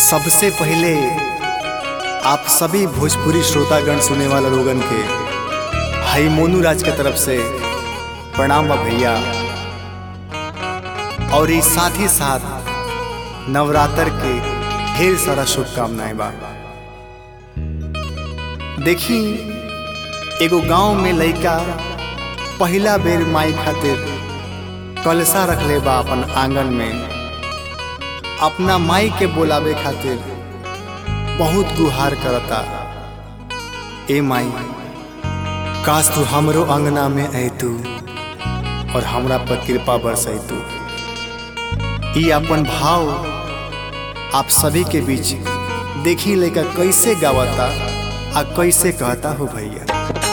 सबसे पहले आप सभी भोजपुरी श्रोतागण सुने वाला लोगन के हाई मोनू राज के तरफ से प्रणाम बा भैया और ये साथ ही साथ नवरात्र के ढेर सारा शुभकामनाएं बा देखी एगो गांव में लइका पहिला बेर माई खातिर कलसा रखले बा अपन आंगन में अपना माई के बोलावे खातिर बहुत गुहार करता ए माई काश तू हमरो अंगना में अतू और हमरा पर कृपा बरसतू ई अपन भाव आप सभी के बीच देखी लेकर कैसे गावता आ कैसे कहता हो भैया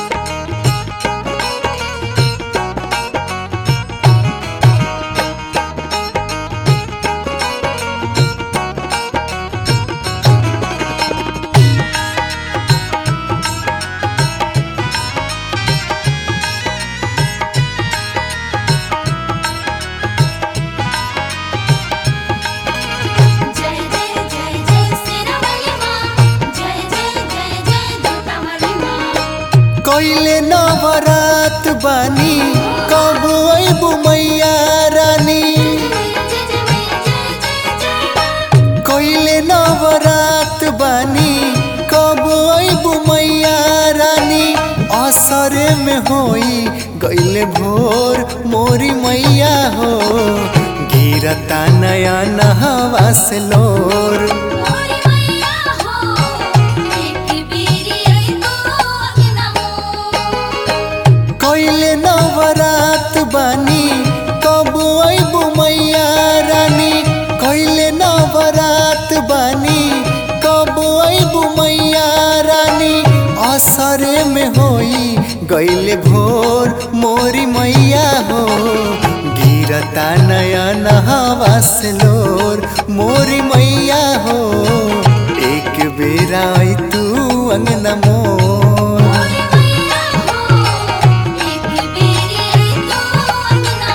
जय जय जय जय सिरवली माँ जय जय जय जय दुर्गावली माँ कैले नवरात बानी कब अबू मैया रानी जय जय मैया जय जय जय कैले नवरात बानी कब अबू मैया रानी असरे में होई गैले भोर मोरी मैया हो गिरता नया नहवा से लोर मोरी मैया हो एक बीरी आई तो अंगना मोर कैले नवरात बानी कब अबू मैया रानी कैले नवरात बानी कब अबू मैया रानी असरे में होई गैले भोर मोरी मैया हो गिरता नया नहवा से लोर मोरी मैया हो एक बेरा आई तू अंगना मोर मोरी मैया हो एक बीरी आई तो अंगना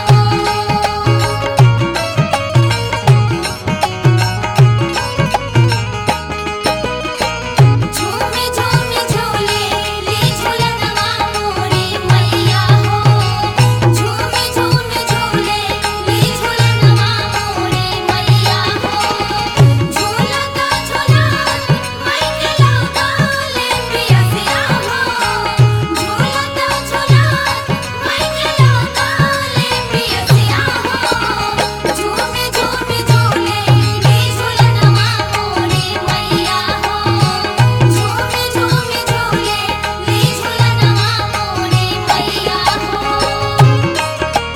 मोर झूमी झूमी झूले ली झूलनवा मोरी मैया हो झूमी झूमी झूले ली झूलनवा मोरी मैया हो झूलता झूला मैं के लौटा ले पियसिया हो झूलता झूला मैं के लौटा ले पियसिया हो झूमी झूमी झूले ली झूलनवा मोरी मैया हो झूमी झूमी झूले ली झूलनवा मोरी मैया हो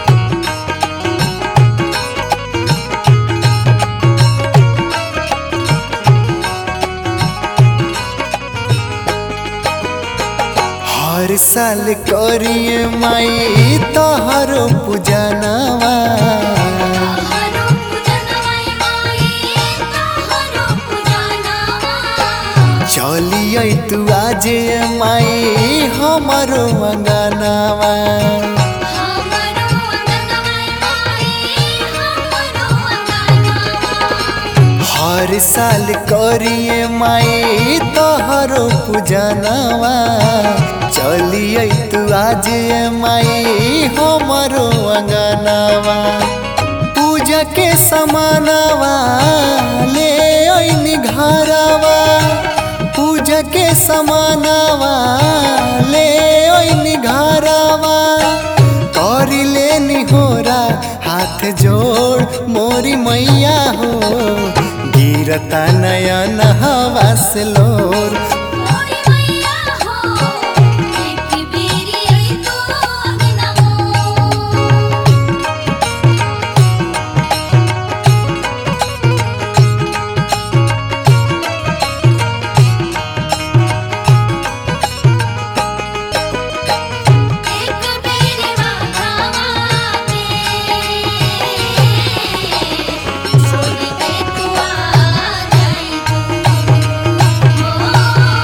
हर साल करिए माई तोहरो पूजनवा हरो पूजनवाई माई हरो पूजनवा चलिए तू आज माई हमारो अंगनवा हमरो अंगनवाई माई हमरो अंगनवा हर साल करिए माई तोहरो पूजनवा चलिए तू आज माई हमारो अंगनवा पूजा के समानवा ले अइनी घरवा पूजा के समानवा ले अइनी घरवा करी लेनी होरा हाथ जोड़ मोरी मैया हो गिरता नया नहवा से लोर मोरी मैया हो एक बीरी आई तो अंगना मोर एक बेरी माघवा में छोड़ के तू आ जाई तू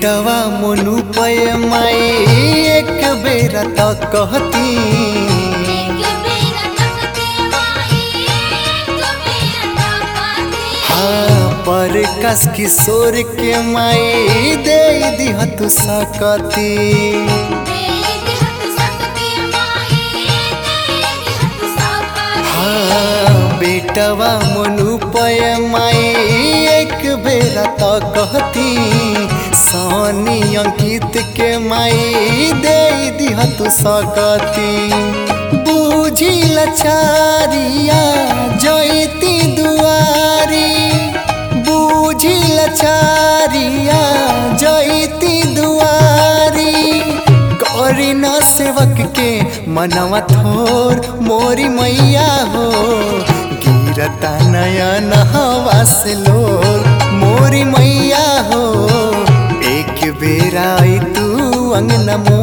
बेटवा मोनू पय माई एक बेरा तो कहती एक बेरा तकती माई एक बेरा तकती हाँ पर कस किशोर के माई दे दिह तू सकती तेरी हथ सकती माई तेरी हथ सकती हाँ बेटवा मोनू पय माई एक बेरा तो कहती सोनी अंकित के माई दे दिह तू सकती बूझी लचारिया जयती दुआरी बूझी लचारिया जयती दुआरी करी न सेवक के मनवा थोर मोरी मैया हो गिरता नयन हवा से लोर मोरी मैया हो एक बेरा आई तू अंगना मोर